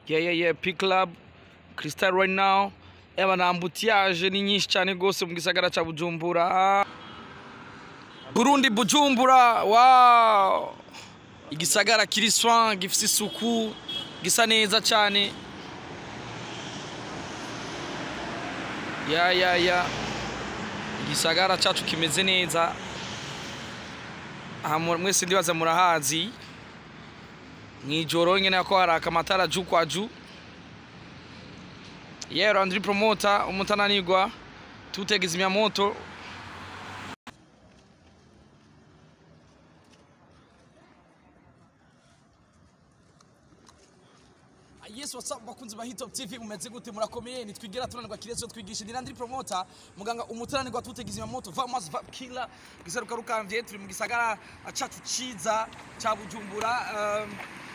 yeah yeah yeah P Club Crystal right now eba na ambutiage ni nyinshi cyane gose mu gisagara ca Bujumbura Burundi Bujumbura wow igisagara kiri soin gifise isuku gisa neza cyane ya ya ya igisagara cacu kimeze neza aha mu- mwese ndibaza murahazi mw'ijoro nyene ko haraka amatara ju kwa ju yero andri promota umutananirwa tutegeza moto Yes, what's up bakunzi ba Hitop TV mumeze gute murakomeye nitwigira tunanirwa kirezo twigisha ndira promota muganga umutananirwa tutegeza moto Vamas Vap Killer giseruka rukamvye turi mu gisagara cacu ciza ca Bujumbura um,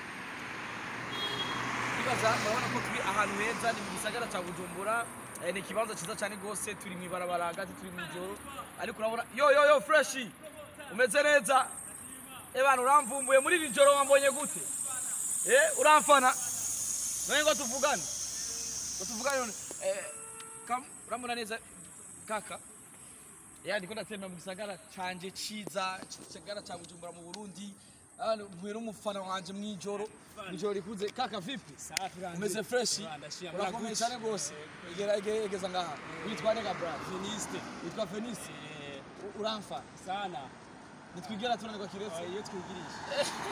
Ibaza murabona ko turi ahantu heza ni mu gisagara ca Bujumbura eh, ni ikibanza ciza cyane gose turi mu ibarabara hagati turi mu ijoro ariko urabona yo yo yo fresh umeze neza ebana uramvumbuye muri iri joro wambonye gute eh uramfana none ngo tuvugane ngo tuvugane none eh kam urambona neza kaka ya ndiko ndatembera mu gisagara canje ciza gisagara ca Bujumbura mu Burundi Hano mpuye n'umufana wanje mw'ijoro mw'ijoro rikuze kaka vipi umeze fresh urakomeye cyane rwose egera ege- egeza ngaha witwa nega bra Finiste witwa Fenice U- uramfa sana nitwigera tunanirwa kiretse iyo twigirije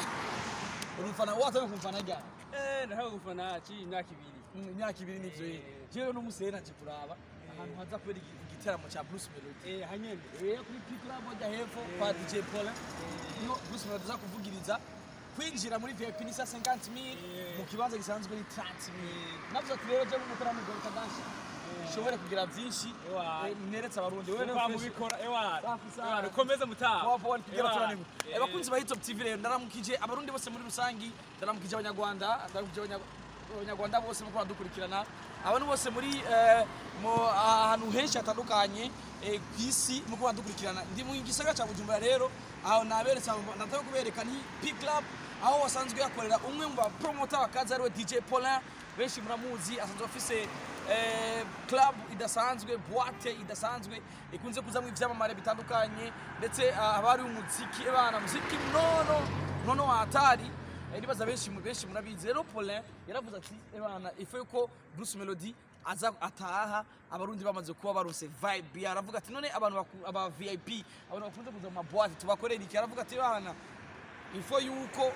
uri umufana watanye kumfana ryari eh ndahawe gufana akiri imyaka ibiri Mm, imyaka ibiri nivyo ye jewe n'umuseye naje kuraba ahantu haza kubera igi- igiteramo ca Bruce Melody eh hanyene rero kuri P Club hajya hepfo kwa DJ Paulin niho Bruce Melody aza kuvugiriza kwinjira muri VIP ni sa 50 mil mu kibanza gisanzwe ni 30 mil navuze ati rero je n'umutaramo gwa kadasha ushobore kugira vyinshi Ewa. eh, neretse abarundi wewe kwa no mubikora ewa Safi sana. ewa ukomeze mutaha Poa poa nitugera Ewa. turanirwa Eh, Eh, bakunzi ba Hitop TV rero ndaramukije abarundi bose muri rusangi ndaramukije abanyarwanda ndaramukije abanya- abanyarwanda bose muko badukurikirana abantu bose muri eh, mu ahantu henshi hatandukanye eh, ku isi muko badukurikirana ndi mu gisagara ca Bujumbura rero aho naberetse abo- ndataka kubereka ni P Club aho wasanzwe yakorera umwe mu bapromota bakaza ariwe DJ Paulin benshi muramuzi asanzwe afise eh, club idasanzwe boite idasanzwe ikunze kuzamwo ivyamamare bitandukanye ndetse ah, haba hari umuziki ebana muziki nono nono wa hatari Eh, nibaza benshi mu- benshi murabizi rero Paulin yaravuze ati ebana ife yuko Bruce Melody aza ataha abarundi bamaze kuba barose vibe aravuga ati none abantu baku- aba VIP abantu bakunze kuza mu maboite tubakorera iki aravuga ati bana ifo yuko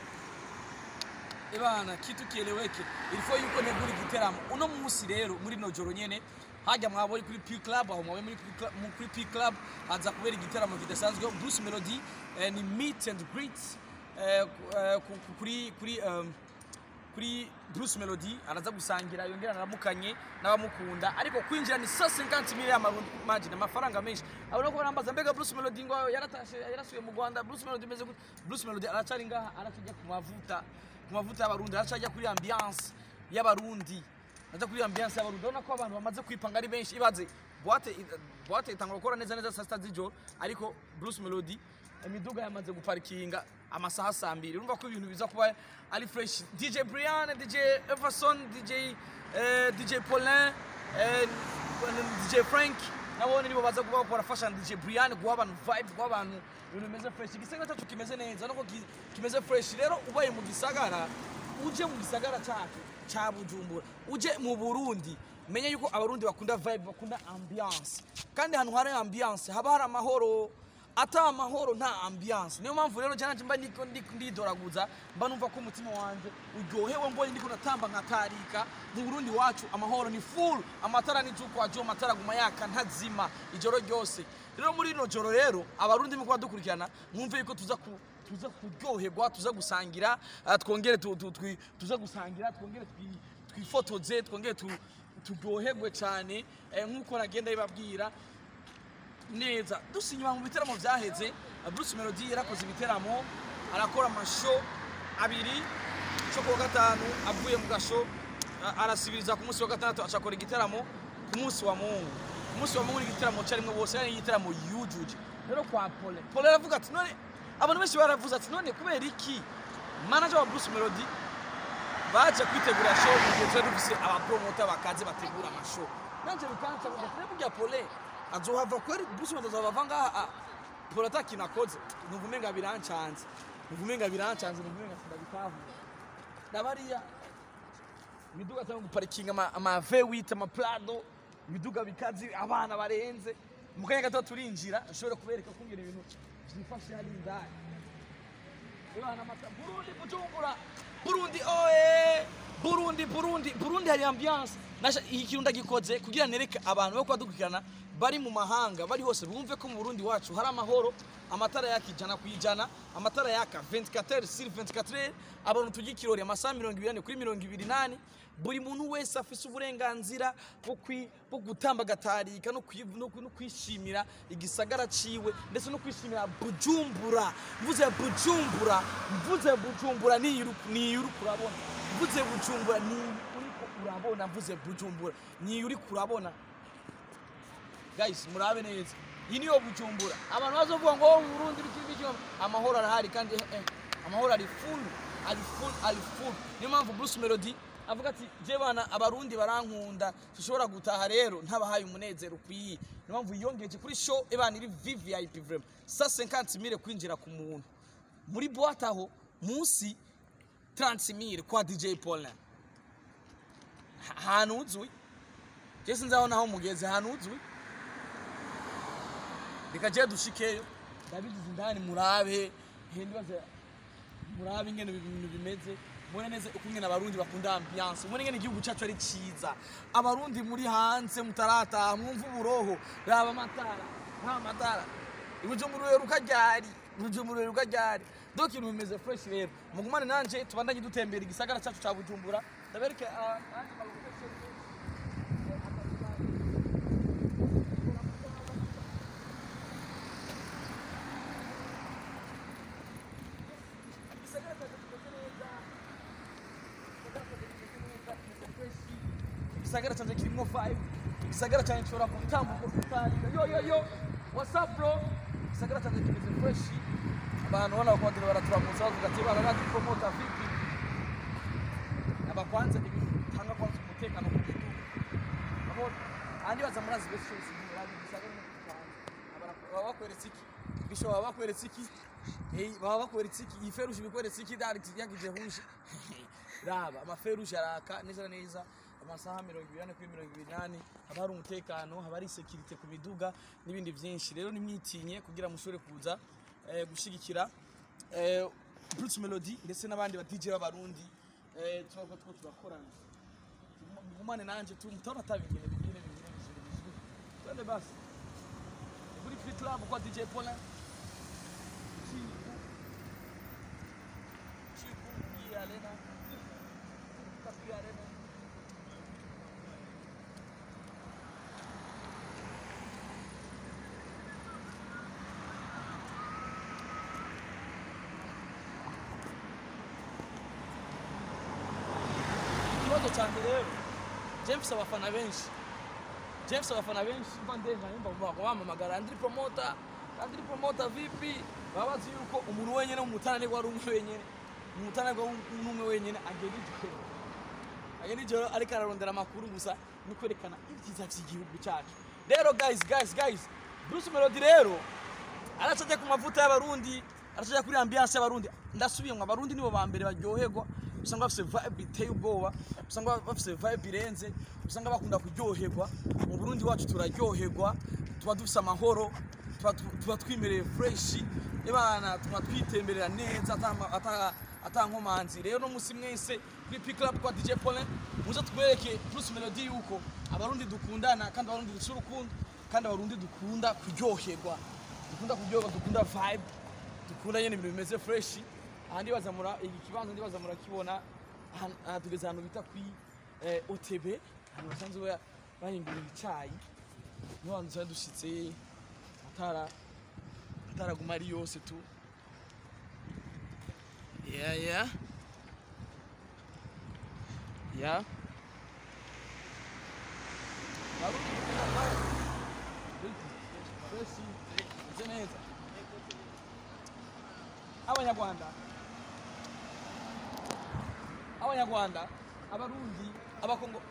Ebana kitu kieleweke ilifo yuko neguri giteramo uno musi rero muri no joro nyene hajya mwabonye kuri P Club aho mwabe muri P Club, mu- kuri P Club haza kubera igiteramo kidasanzwe Bruce Melody eh, ni meet and greet eh, ku- eh, ku- ku- kuri kuri um, kuri Bruce Melody araza gusangira yongera naramukanye n'abamukunda ariko kwinjira ni 150 million y'amarundi amafaranga menshi abona ko barambaza mbega Bruce Melody ngo yaratashe yarasuye mu Rwanda Bruce Melody meze gute Bruce Melody aracari ngaha aracajya ku mavuta ku mavuta y'abarundi aracajya kuri ambiance y'abarundi aza kuri ambiance y'abarundi urabona ko abantu bamaze kwipanga ari benshi ibaze boite boite itangwa gukora neza neza saa sita z'ijoro ariko Bruce Melody imiduga yamaze guparikinga amasaha saa mbiri urumva ko ibintu biza kuba ari fresh dj brian dj everson dj eh, dj paulin eh, dj frank nabone nibo baza kuba barafasha na dj brian guha abantu vibe guha abantu ibintu bimeze fresh igisagara cyacu kimeze neza nuko ki- kimeze fresh rero ubaye mu gisagara uje mu gisagara cyacu cya bujumbura uje mu burundi menye yuko abarundi bakunda vibe bakunda ambiance kandi ahantu hari ambiance haba hari amahoro ata amahoro nta ambiance niyo mpamvu rero cyane mba ndiko ndiko ndidoraguza mba numva ko umutima wanje uryohewe mbonye ndiko natamba nkatarika mu Burundi wacu amahoro ni full amatara ni juko ajo amatara guma yaka ntazima ijoro ryose rero muri ino joro rero abarundi muko badukurikirana mwumve yuko tuza ku tuza kuryoherwa tuza gusangira ah, twongere tu- tu- twi- tuza gusangira twongere twi- twifotoze twongere tu- turyoherwe cyane eh, nk'uko nagenda bibabwira neza dusa inyuma mu biteramo byaheze Bruce Melody yarakoze ibiteramo arakora amasho abiri cyo kuwa gatanu avuye mu gasho a- arasibiriza ku munsi wa gatandatu acakora igiteramo ku munsi wa mungu ku munsi wa mungu ni igiteramo cyarimwe bose ari igiteramo yujuje rero kwa Pole Pole aravuga ati none abantu benshi baravuze ati none kubera iki manager wa Bruce Melody baje kwitegura show mu gihe twari dufise abapromota bakaze bategura amashow nanje bikanca ngo turi burya pole azohava kweri Bruce Melody azova ngaha pole atakintu akoze numva umenga birancanze numva umenga birancanze numva umenga sindabitahura nabariya imiduga cyangwa guparikinga ama, ama V8 ama Prado imiduga bikazi abana barenze mu kanya gato turinjira nshobora kubereka kumbwira ibintu byifashe hari indani Ibana mata Burundi Bujumbura Burundi oe Burundi Burundi Burundi hari ambiance nasha iki kintu ndagikoze kugira nereke abantu bo kwadukurikirana bari mu mahanga bari hose bumve ko mu Burundi wacu hari amahoro amatara yakijana kwijana amatara yaka 24 sur 24 abantu tugikirori amasaha 20 kuri 28 buri muntu wese afise uburenganzira bwo kwi- bwo gutamba gatarika no kwi- no kwi- no kwishimira igisagara ciwe ndetse no kwishimira bujumbura mvuze bujumbura mvuze bujumbura niyo uri- niyo uri kurabona mvuze bujumbura niyo uriko urabona mvuze bujumbura niyo uri kurabona guys murabe neza iyi niyo bujumbura abantu bazovuga ngo "Oh, Burundi biki biki amahoro arahari kandi eh, eh, amahoro ari full ari full ari full niyo mpamvu Bruce Melody avuga ati je bana abarundi barankunda dushobora gutaha rero ntabahaye umunezero ukwiye niyo mpamvu yiyongeje kuri show ebana iri VVIP vraiment sa 50 mille kwinjira ku muntu muri boîte aho munsi 30 mille kwa DJ Paulin Ha- ahantu uzwi je sinzabona aho mugeze ahantu uzwi reka je dushikeyo ndabigize indani murabe hendibaze murabe ingene ibintu bimeze mubone neza uko ingene abarundi bakunda ambiance mubone ingene igihugu cacu ari ciza abarundi muri hanze mutarataha mwumva uburoho raba amatara nta matara ibujumbura uheruka ryari ibujumbura uheruka ryari donc ibintu bimeze fresh rero mugumane nanje tubandanye dutembera igisagara cacu ca bujumbura ndabereke ah, nanje bagufashe. igisagara cyacu kimeze neza igisagara cyanjye kirimo vibe igisagara cyanjye gishobora gutambuka kutarira yo yo yo what's up bro igisagara cyanjye kimeze fresh abantu ubona bakondera baraturamutsa bavuga ati bararadi promota vipi abakwanza ibintu bitanga kwanza umutekano ku gihugu abona ahandi baza murazi bese cyose murazi igisagara no kwanza baba bakweretse iki bisho baba bakweretse iki Eh, baba bakweretse iki iyi feruje ibikweretse iki dari yakije huje raba amaferuje araka neza na neza amasaha mirongo ibiri ane kuri mirongo ibiri n'ane haba hari umutekano haba hari sekirite ku miduga n'ibindi byinshi rero nimwitinye kugira mushobore kuza eh, gushyigikira eh, Bruce Melody ndetse n'abandi ba DJ b'abarundi eh, turabwo two turakorana mugumane nanje tu mutabona atabingene bingene bingene bizuri bizuri twende basi kuri free club kwa DJ Paulin Chiku Chiku Pia Arena Pia Arena ikibazo cyanjye rero james abafana benshi james abafana benshi mba ndenga nyumva ngo bamamagara andiri promota andiri promota vipi baba bazi yuko umuntu wenyine umutananirwa ari umwe wenyine umutananirwa n'umwe wenyine agenda ijoro agenda ijoro ariko ararondera amakuru gusa no kwerekana ibyiza by'igihugu cyacu rero guys guys guys bruce melody rero aracajya ku mavuta y'abarundi aracajya kuri ambiance y'abarundi ndasubiye ngo abarundi nibo ba mbere baryoherwa usanga bafite vibe iteye ubwoba usanga bafite vibe irenze usanga bakunda kuryoherwa mu burundi wacu turaryoherwa tuba dufite amahoro tuba tuba twimereye fresh ibana tuba twitemberera neza ata- ata- ata nkomanzi rero no musi mwese kuri pick up kwa DJ Paulin muze twereke Bruce Melody yuko abarundi dukundana kandi abarundi dufite urukundo kandi abarundi dukunda kuryoherwa dukunda kuryoherwa dukunda vibe dukunda nyene ibintu bimeze fresh aha ndibaza mura iki kibanza ndibaza murakibona aha- aha tugeze ahantu bita kwi eh, OTB ahantu basanzwe ba- bahingurira icayi niho hantu twari dushitse atara ataraguma ari yose tu yeah yeah yeah Barundi dukunda vibe. Fresh, meze neza abanyarwanda abanyarwanda abarundi abakongo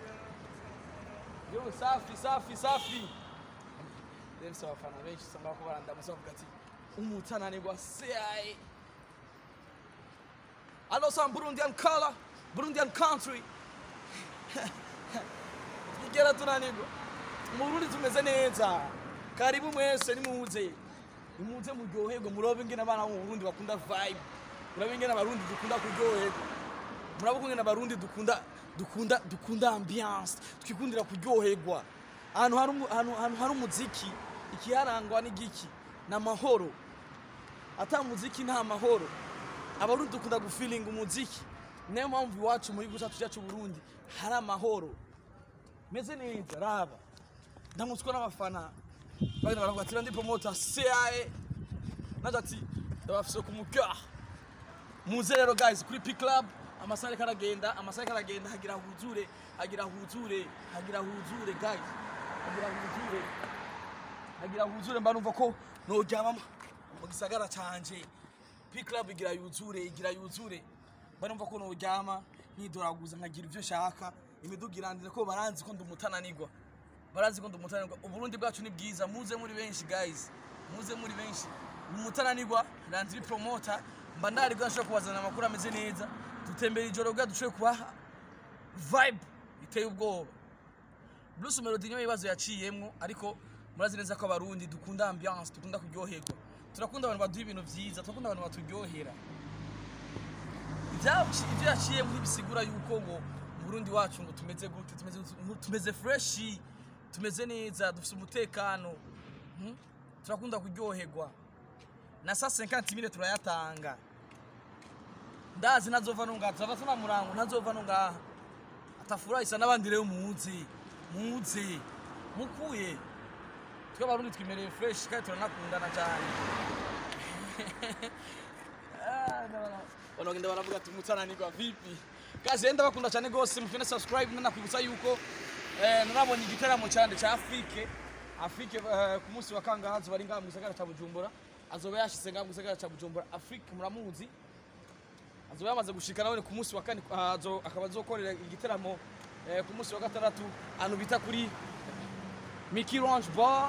yo safi safi safi rero si abafana benshi usanga bako barandamutse bavuga ati umutananirwa seaye alo some burundian color burundian country igera tunanirwa mu burundi tumeze neza karibu mwese nimuze nimuze muryoherwe murobe ingene abana bo mu burundi bakunda vibe murabe ingene abarundi dukunda kuryoherwa murabe ingene abarundi dukunda dukunda dukunda ambiance twikundira kuryoherwa ahantu hari umu- ahantu ahantu hari umuziki ikiharangwa n'igiki ni amahoro ata muziki nta mahoro abarundi dukunda gufilinga umuziki niyo mpamvu iwacu muri gihugu cyacu cyacu Burundi hari amahoro meze neza raba ndamutswa n'abafana bagenda baravuga ati ndi promota CAE naje ati ndabafise ku mupya muze rero guys kuri P Club amasaha ariko aragenda amasaha ariko aragenda hagira huzure hagira huzure hagira huzure guys hagira huzure hagira huzure mba numva ko noryama mu gisagara canje P Club igira yuzure igira yuzure mba numva ko noryama nkidoraguza nkagira ivyo nshaka imiduga irandire ko baranzi ko ndumutananirwa barazi ko ndumutananirwa uburundi bwacu ni bwiza muze muri benshi guys muze muri benshi umutananirwa ranziri promota mba ndaribwa nshobora kubazana amakuru ameze neza dutembera ijoro bwa dushoboye kubaha vibe iteye ubwoba Bruce Melody niyo ibibazo yaciyemwo ariko murazi neza ko abarundi dukunda ambiance dukunda kuryoherwa turakunda abantu baduha ibintu vyiza turakunda abantu baturyohera Ibya- ibyo yaciyemo ntibisigura yuko ngo mu Burundi wacu ngo tumeze gute tumeze tumeze fresh tumeze neza dufite umutekano hmm? turakunda kuryoherwa na saa 50 mille turayatanga ndazi ntazova no ngaha tuzava tuna murango ntazova no ngaha atafurahisa n'abandi rero muze muze mukuye twe abarundi twimereye fresh kandi turanakundana cyane Ah, no, no. banagenda baravuga ati umutananirwa vipi kazi rero ndabakunda cyane rwose mufine subscribe nanakwibutsa yuko eh, narabonye igiteramo cyane cya afurike afurike eh, ku munsi wa kangaha azoba ari ngaha mu gisagara cya bujumbura azoba yashyize ngaha mu gisagara cya bujumbura afurike muramuzi azoba yamaze gushika nawe ku munsi wa kane ah, azo- akaba azokorera igiteramo eh, ku munsi wa gatandatu ahantu bita kuri Mickey Lounge Bar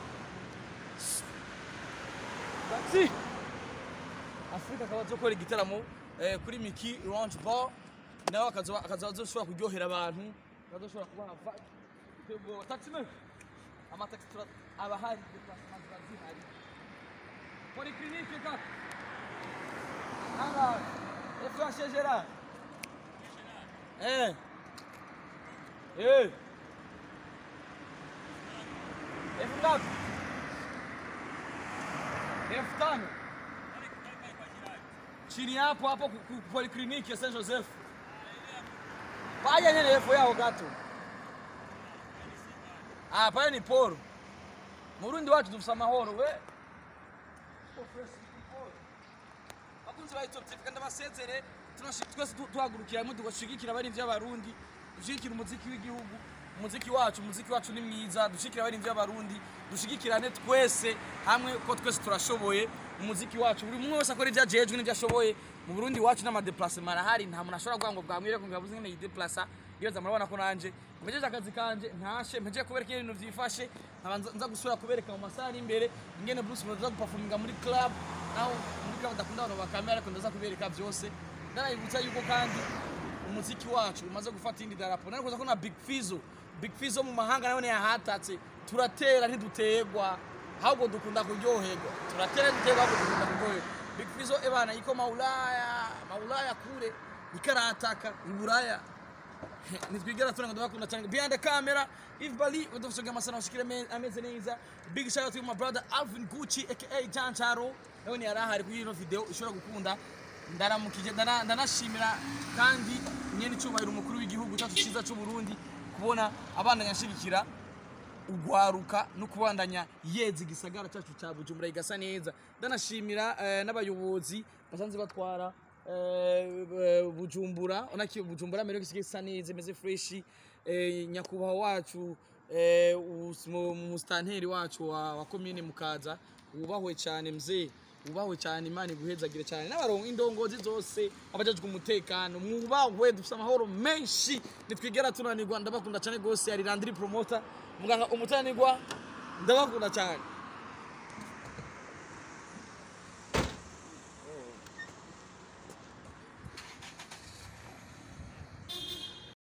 Taxi Afrika akaba azokora igiteramo eh, kuri Mickey Lounge Bar nawe akazoba akazoba azoshobora kuryohera abantu akazoshobora kubaha vibe iteye ubwoba. taxi me amataxi tura aba hari déplacement ziba zihari polyclinique kaka Anga, efashe Gerard. Eh. Eh. Elfu ngapi? Elfu tano. Chini hapo hapo ku- ku- polikliniki ya Saint Joseph. Paya nyene elfu yao gato. Ah, pale ni poro. Murundi wacu dufise amahoro we. bakunzi ba Top TV kandi abasezere tunashi- twese tu- tuhagurukira hamwe tugashigikira abari vy'abarundi dushigikira umuziki w'igihugu umuziki wacu umuziki wacu ni mwiza dushigikira abari vy'abarundi dushigikirane twese hamwe ko twese turashoboye umuziki wacu buri umwe wese akora ivyo ajejwe n'ivyo ashoboye mu Burundi wacu n'amadeplacement arahari nta muntu ashobora kuvuga ngo bwamwire ko ngabuze ngene yideplaça iyo murabona ko nanje mpejeje akazi kanje ntashe mpejeje kubereka iyo ibintu vyifashe nkaba nza- nza gusubira kubereka mu masaha ari imbere ingene Bruce Melody aza guperforminga muri club naho muri club ndakunda abantu bakamera ariko ndaza kubereka vyose ndanabibutsa yuko kandi umuziki wacu umaze gufata indi darapo nari kuza ko na Big Fizzo Big Fizzo mu mahanga nawe yahatatse turatera ntidutegwa ahubwo dukunda kuryoherwa turatera dutegwa ahubwo dukunda kuryoherwa Big Fizzo ebana iko maulaya maulaya kule ikarataka iburaya nitwigera tunanga ndabakunda cyane behind the camera Yves Bali udufashaga amasana ushikire me- ameze neza big shout out to my brother Alvin Gucci aka Jan Charo nawe ni yarahari kuri ino video ishobora gukunda ndaramukije ndana- ndanashimira kandi nyene cyubahiro umukuru w'igihugu cyacu cyiza cy'u Burundi kubona abana yashigikira ugwaruka no kubandanya yeza igisagara cyacu cya Bujumbura igasa neza ndanashimira eh, n'abayobozi basanze batwara eh, eh, Bujumbura onaki Bujumbura mbere gisigaye isa neza imeze fresh eh, nyakubahwa wacu eh, us- mu- mu mustanteri wacu wa, wa commune Mukaza wubahwe cyane mzee wubahwe cyane imana iguhezagire cyane n'abarongo indongozi zose abajejwe umutekano mwubahwe dufite amahoro menshi nitwigera tunanirwa ndabakunda cyane rwose yari randiri promota muganga umutananirwa ndabakunda cyane